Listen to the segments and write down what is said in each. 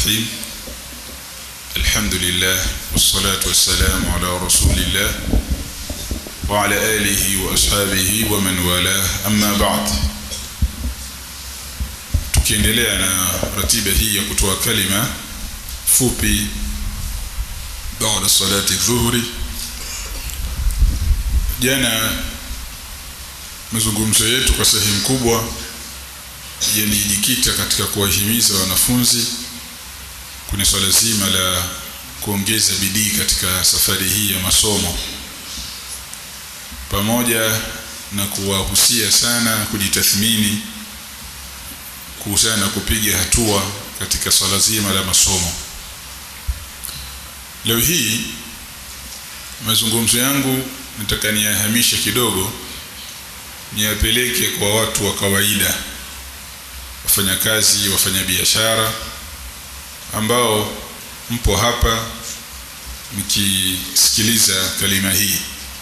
الرحيم الحمد لله والصلاة والسلام على رسول الله وعلى آله وأصحابه ومن والاه أما بعد tukiendelea na ratiba hii ya kutoa kalima fupi baada salati dhuhuri jana mazungumzo yetu kwa sehemu kubwa yalijikita katika kuwahimiza wanafunzi kwenye swala zima la kuongeza bidii katika safari hii ya masomo pamoja na kuwahusia sana kujitathmini kuhusiana na kupiga hatua katika swala zima la masomo leo hii mazungumzo yangu nataka niyahamishe kidogo niyapeleke kwa watu wa kawaida wafanyakazi wafanyabiashara ambao mpo hapa mkisikiliza kalima hii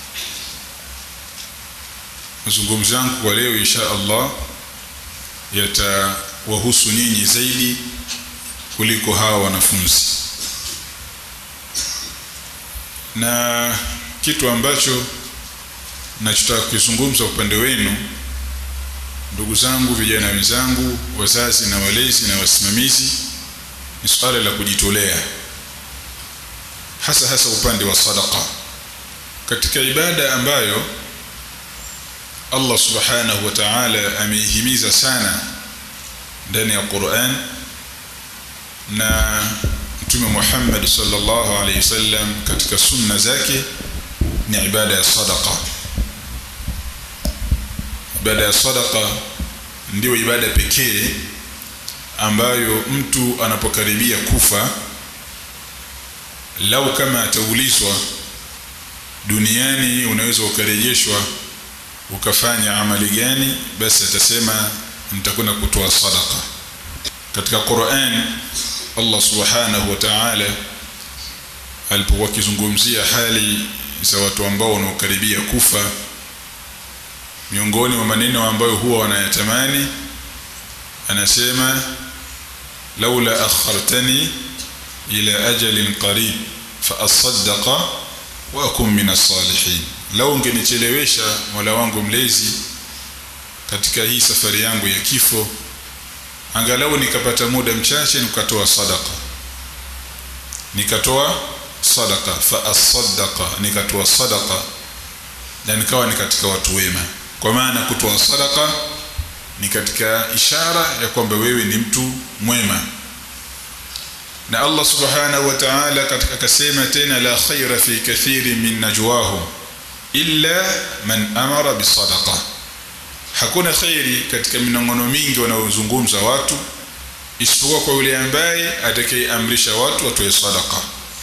mazungumzo yangu kwa leo insha Allah yatawahusu nyinyi zaidi kuliko hawa wanafunzi na kitu ambacho nachotaka kuzungumza upande wenu ndugu zangu vijana wenzangu wazazi na walezi na wasimamizi ni swala la kujitolea hasa hasa upande wa sadaqa katika ibada ambayo Allah subhanahu wa ta'ala ameihimiza sana ndani ya Qur'an na Mtume Muhammad sallallahu alayhi wasallam katika sunna zake ni ibada ya sadaqa ibada ya sadaqa ndio ibada pekee ambayo mtu anapokaribia kufa lau kama ataulizwa duniani unaweza ukarejeshwa ukafanya amali gani basi atasema nitakwenda kutoa sadaqa katika Qur'an Allah subhanahu wa ta'ala alipokuwa akizungumzia hali za watu ambao wanaokaribia kufa miongoni mwa maneno ambayo huwa wanayatamani anasema laula akhartani ila ajalin qarib fa asaddaqa wa akum min as-salihin lau ungenichelewesha Mola wangu mlezi katika hii safari yangu ya kifo angalau nikapata muda mchache nikatoa sadaka nikatoa sadaka fa asaddaqa nikatoa sadaka na nikawa ni katika watu wema kwa maana kutoa sadaka ni katika ishara ya kwamba wewe ni mtu mwema na Allah subhanahu wa ta'ala katika kasema tena la khaira fi kathiri min najwahum illa man amara bisadaqa hakuna khairi katika minongono mingi wanaozungumza watu isipokuwa kwa yule ambaye atakayeamrisha watu watoe sadaqa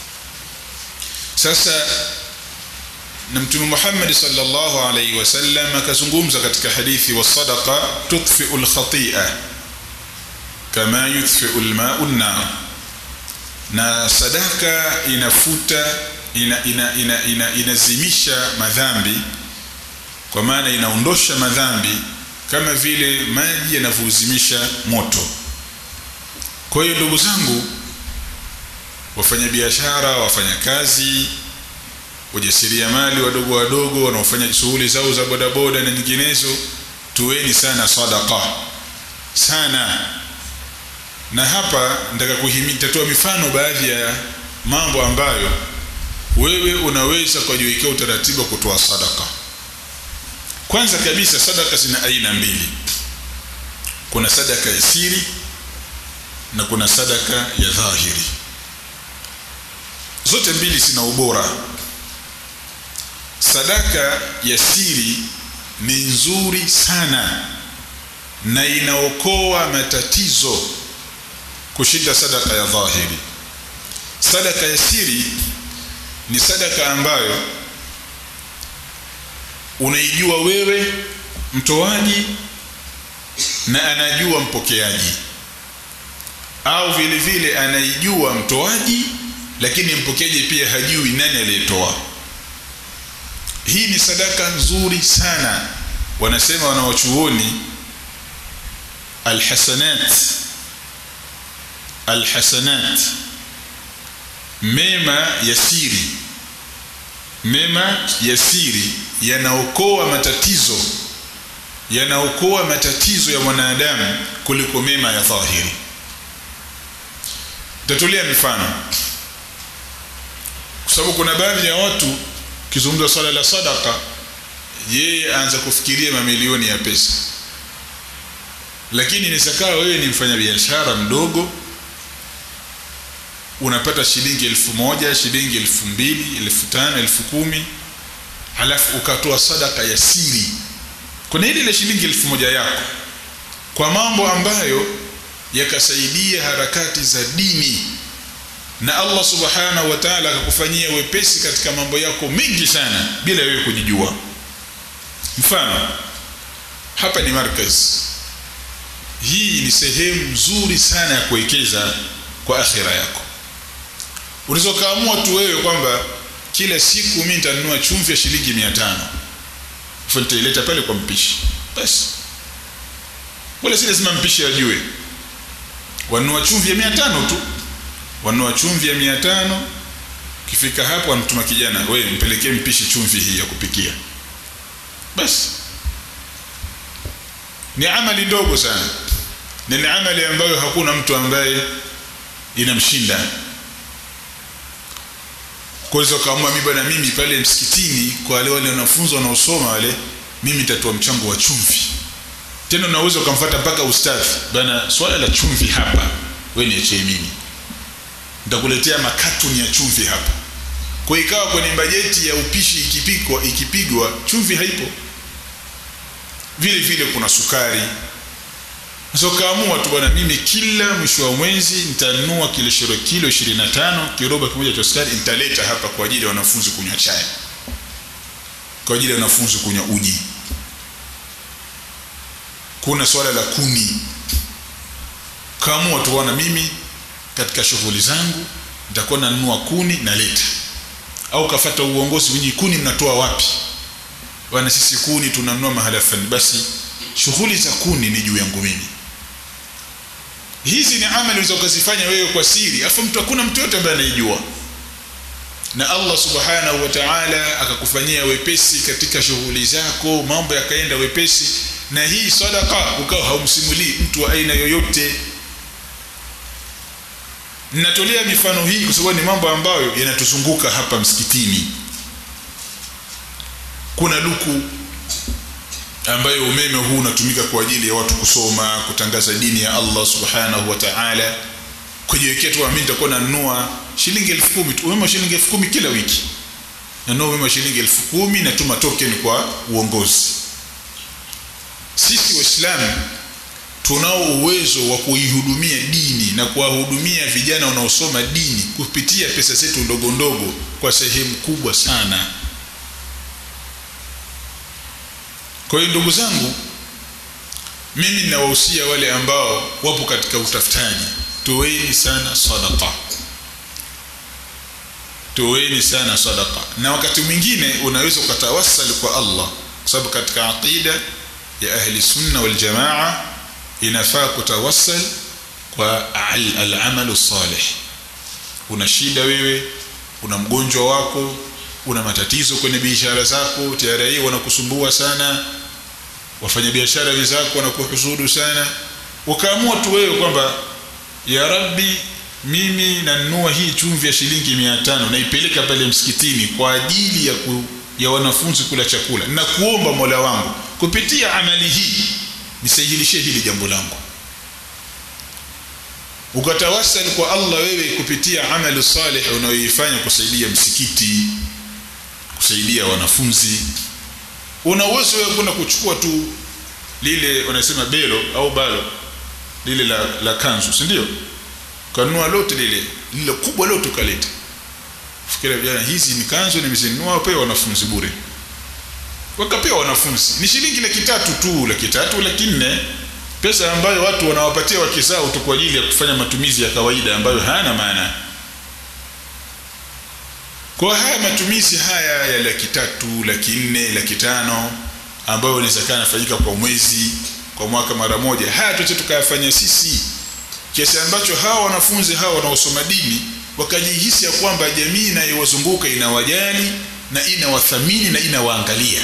sasa na mtume Muhammad sallallahu alaihi wasallam akazungumza katika hadithi wa sadaqa tudfi'u al-khati'a kama yudfi'u al-ma'u an-nar na sadaka inafuta ina, ina, ina, ina, inazimisha madhambi kwa maana inaondosha madhambi kama vile maji yanavyozimisha moto kwa hiyo ndugu zangu wafanyabiashara wafanyakazi wajasiriamali wadogo wadogo wanaofanya shughuli zao za bodaboda na nyinginezo tuweni sana sadaqa sana na hapa nataka kuhimitoa mifano baadhi ya mambo ambayo wewe unaweza kujiwekea utaratibu wa kutoa sadaka kwanza kabisa sadaka zina aina mbili kuna sadaka ya siri na kuna sadaka ya dhahiri zote mbili zina ubora sadaka ya siri ni nzuri sana na inaokoa matatizo kushinda sadaka ya dhahiri sadaka ya siri ni sadaka ambayo unaijua wewe mtoaji na anajua mpokeaji au vile vile anaijua mtoaji lakini mpokeaji pia hajui nani aliyetoa hii ni sadaka nzuri sana wanasema wanawachuoni alhasanat alhasanat mema ya siri mema ya siri yanaokoa matatizo yanaokoa matatizo ya mwanadamu kuliko mema ya dhahiri tatolea mifano kwa sababu kuna baadhi ya watu kizungumza swala la sadaka yeye aanza kufikiria mamilioni ya pesa lakini nisakawa wewe ni mfanyabiashara mdogo unapata shilingi elfu moja shilingi elfu mbili elfu tano elfu kumi halafu ukatoa sadaka ya siri kuna ile ile shilingi elfu moja yako kwa mambo ambayo yakasaidia harakati za dini na Allah subhanahu wa ta'ala akakufanyia wepesi katika mambo yako mengi sana bila wewe kujijua mfano hapa ni markaz hii ni sehemu nzuri sana ya kuwekeza kwa akhira yako unaweza kaamua tu wewe kwamba kila siku mimi nitanunua chumvi ya shilingi 500 afu nitaileta pale kwa mpishi basi wala si lazima mpishi ajue wanunua chumvi ya 500 tu wanunua chumvi ya 500 kifika hapo anatuma kijana wewe mpelekee mpishi chumvi hii ya kupikia basi ni amali ndogo sana na ni amali ambayo hakuna mtu ambaye inamshinda kwa hiyo kaamua mimi bwana mimi pale msikitini kwa wale wale wanafunzi wanaosoma wale mimi nitatoa mchango wa chumvi tena unaweza ukamfuata mpaka ustadhi bwana swala la chumvi hapa wewe niachie mimi nitakuletea makatuni ya chumvi hapa kwa ikawa kwenye bajeti ya upishi ikipikwa ikipigwa chumvi haipo vile vile kuna sukari so kaamua tu bwana mimi kila mwisho wa mwezi nitanunua kile shiro kilo 25 kiroba kimoja cha sukari nitaleta hapa kwa ajili ya wanafunzi kunywa chai kwa ajili ya wanafunzi kunywa uji kuna swala la kuni kaamua tu bwana mimi katika shughuli zangu nitakuwa nanunua kuni naleta au kafata uongozi wenye kuni mnatoa wapi bwana sisi kuni tunanunua mahala fulani basi shughuli za kuni ni juu yangu mimi hizi ni amali unaweza ukazifanya wewe kwa siri afu mtu hakuna mtu yote ambaye anaijua na Allah subhanahu wa ta'ala akakufanyia wepesi katika shughuli zako mambo yakaenda wepesi na hii sadaka ukawa haumsimulii mtu wa aina yoyote ninatolea mifano hii kwa sababu ni mambo ambayo yanatuzunguka hapa msikitini kuna luku ambayo umeme huu unatumika kwa ajili ya watu kusoma kutangaza dini ya Allah subhanahu wa ta'ala kujiwekea tu mimi nitakuwa nanunua shilingi 10,000 tu umeme shilingi 10,000 kila wiki nanunua umeme shilingi 10,000 natuma token kwa uongozi sisi waislamu tunao uwezo wa kuihudumia dini na kuwahudumia vijana wanaosoma dini kupitia pesa zetu ndogo ndogo kwa sehemu kubwa sana kwa hiyo ndugu zangu mimi ninawahusia wale ambao wapo katika utafutaji toweni sana sadaqa toweni sana sadaqa na wakati mwingine unaweza ukatawassal kwa Allah kwa sababu katika aqida ya ahli sunna wal jamaa inafaa kutawassal kwa al-amalu salih una shida wewe una mgonjwa wako una matatizo kwenye biashara zako tayari wanakusumbua sana wafanyabiashara wenzako wanakuhusudu sana ukaamua tu wewe kwamba ya rabbi mimi nanunua hii chumvi ya shilingi 500 naipeleka pale msikitini kwa ajili ya ku, ya wanafunzi kula chakula na kuomba Mola wangu kupitia amali hii nisahilishie hili jambo langu ukatawasal kwa Allah wewe kupitia amali salih unayoifanya kusaidia msikiti kusaidia wanafunzi una uwezo wewe kwenda kuchukua tu lile wanasema belo au balo lile la, la kanzu si ndio kanunua lote lile lile kubwa lote kaleta fikiria vijana hizi ni kanzu nimezinunua pewa wanafunzi bure wakapewa wanafunzi ni shilingi laki tatu tu laki tatu laki nne pesa ambayo watu wanawapatia wake zao tu kwa ajili ya kufanya matumizi ya kawaida ambayo hayana maana kwa haya matumizi haya ya laki tatu laki nne laki tano ambayo inaweza kaa nafanyika kwa mwezi kwa mwaka mara moja haya tuache tukayafanya sisi kiasi ambacho hawa wanafunzi hawa wanaosoma dini wakajihisi ya kwamba jamii inayowazunguka inawajali na inawathamini na inawaangalia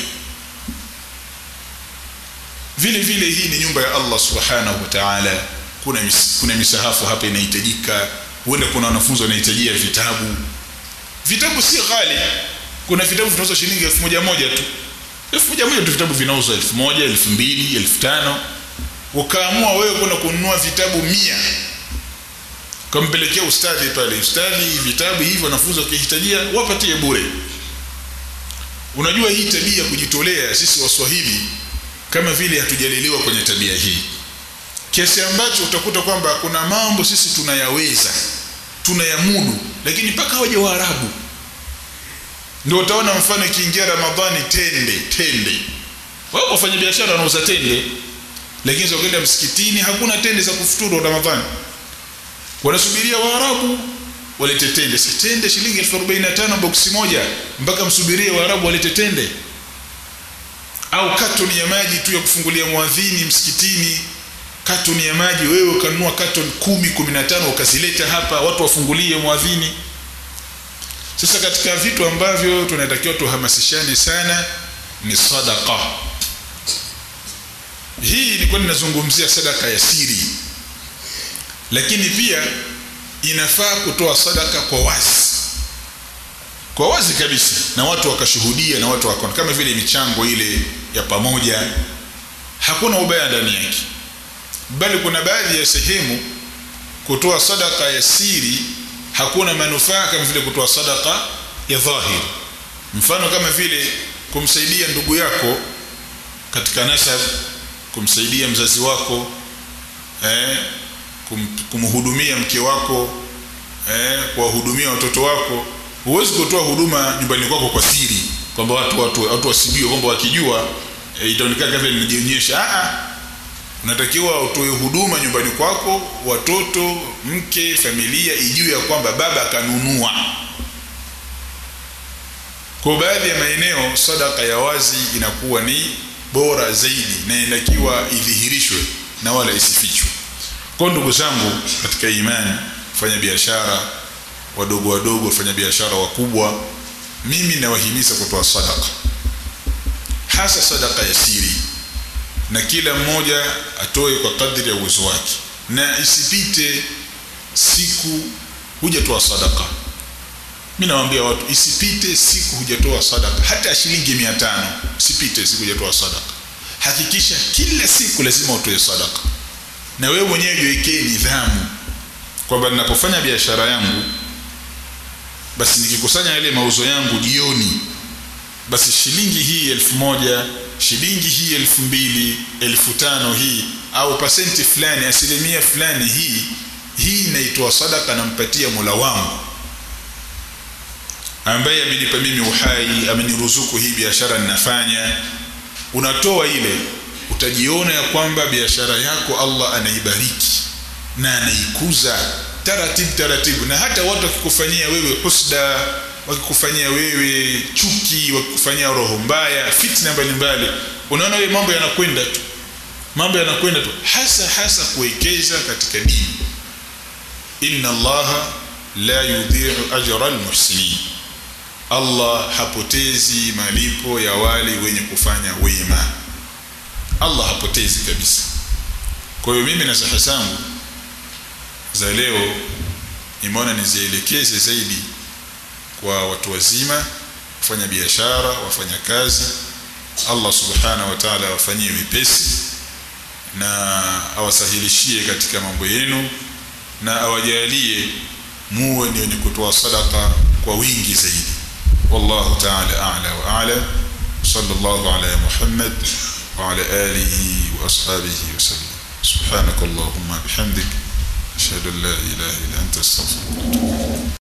vile vile hii ni nyumba ya Allah subhanahu wa ta'ala kuna mis, kuna misahafu hapa inahitajika huenda kuna wanafunzi wanahitajia vitabu vitabu si ghali kuna vitabu vinauzwa shilingi elfu moja moja tu elfu moja moja tu vitabu vinauzwa elfu moja elfu mbili elfu tano ukaamua wewe kwenda kununua vitabu mia kampelekea ustadhi pale ustadhi vitabu hivi wanafunzi wakihitajia wapatie bure unajua hii tabia kujitolea sisi waswahili kama vile hatujalelewa kwenye tabia hii kiasi ambacho utakuta kwamba kuna mambo sisi tunayaweza tunayamudu lakini mpaka waje waarabu ndio utaona mfano ikiingia ramadhani tende tende wao wafanya biashara wanauza tende lakini ukienda msikitini hakuna tende za kufuturu ramadhani wanasubiria waarabu walete tende si tende shilingi 1045 boksi moja mpaka msubirie waarabu walete tende au katoni ya maji tu ya kufungulia mwadhini msikitini katoni ya maji wewe ukanunua katoni kumi kumi na tano ukazileta hapa watu wafungulie mwadhini sasa katika vitu ambavyo tunatakiwa tuhamasishane sana ni sadaka hii ilikuwa ninazungumzia sadaka ya siri lakini pia inafaa kutoa sadaka kwa wazi kwa wazi kabisa na watu wakashuhudia na watu wakaona kama vile michango ile ya pamoja hakuna ubaya ndani yake bali kuna baadhi ya sehemu kutoa sadaka ya siri hakuna manufaa kama vile kutoa sadaka ya dhahiri mfano kama vile kumsaidia ndugu yako katika nasab kumsaidia mzazi wako eh, kum, kumhudumia mke wako eh, kuwahudumia watoto wako huwezi kutoa huduma nyumbani kwako kwa siri kwamba watu watu watu wasijue kwamba wakijua e, itaonekana kama vile nimejionyesha a unatakiwa utoe huduma nyumbani kwako watoto mke familia ijue ya kwamba baba akanunua kwa baadhi ya maeneo sadaka ya wazi inakuwa ni bora zaidi na inatakiwa idhihirishwe na wala isifichwe kwa ndugu zangu katika imani fanya biashara wadogo wadogo wafanya biashara wakubwa mimi nawahimiza kutoa sadaka hasa sadaka ya siri na kila mmoja atoe kwa kadri ya uwezo wake na isipite siku hujatoa sadaka mi nawaambia watu isipite siku hujatoa sadaka hata shilingi mia tano isipite siku hujatoa sadaka hakikisha kila siku lazima utoe sadaka na wewe mwenyewe jiwekee nidhamu kwamba ninapofanya biashara yangu basi nikikusanya yale mauzo yangu jioni basi shilingi hii elfu moja shilingi hii elfu mbili elfu tano hii au pasenti fulani asilimia fulani hii hii naitoa sadaka nampatia mola wangu ambaye amenipa mimi uhai ameniruzuku hii biashara ninafanya unatoa ile utajiona ya kwamba biashara yako allah anaibariki na anaikuza taratibu taratibu na hata watu wakikufanyia wewe husda wakikufanyia wewe chuki wakikufanyia roho mbaya fitna mbalimbali unaona wewe mambo yanakwenda tu mambo yanakwenda tu hasa hasa kuwekeza katika dini inna allaha la yudhi'u ajra almuhsinin allah hapotezi malipo ya wale wenye kufanya wema allah hapotezi kabisa kwa hiyo mimi na saha zangu za leo nimeona nizielekeze zaidi kwa watu wazima wafanya biashara wafanya kazi allah subhanahu wa taala awafanyie wepesi na awasahilishie katika mambo yenu na awajalie muwe ni wenye kutoa sadaka kwa wingi zaidi wallahu taala ala wa ala sallallahu ala muhammad وعلى آله وأصحابه وسلم سبحانك اللهم بحمدك أشهد أن لا إله إلا أنت أستغفرك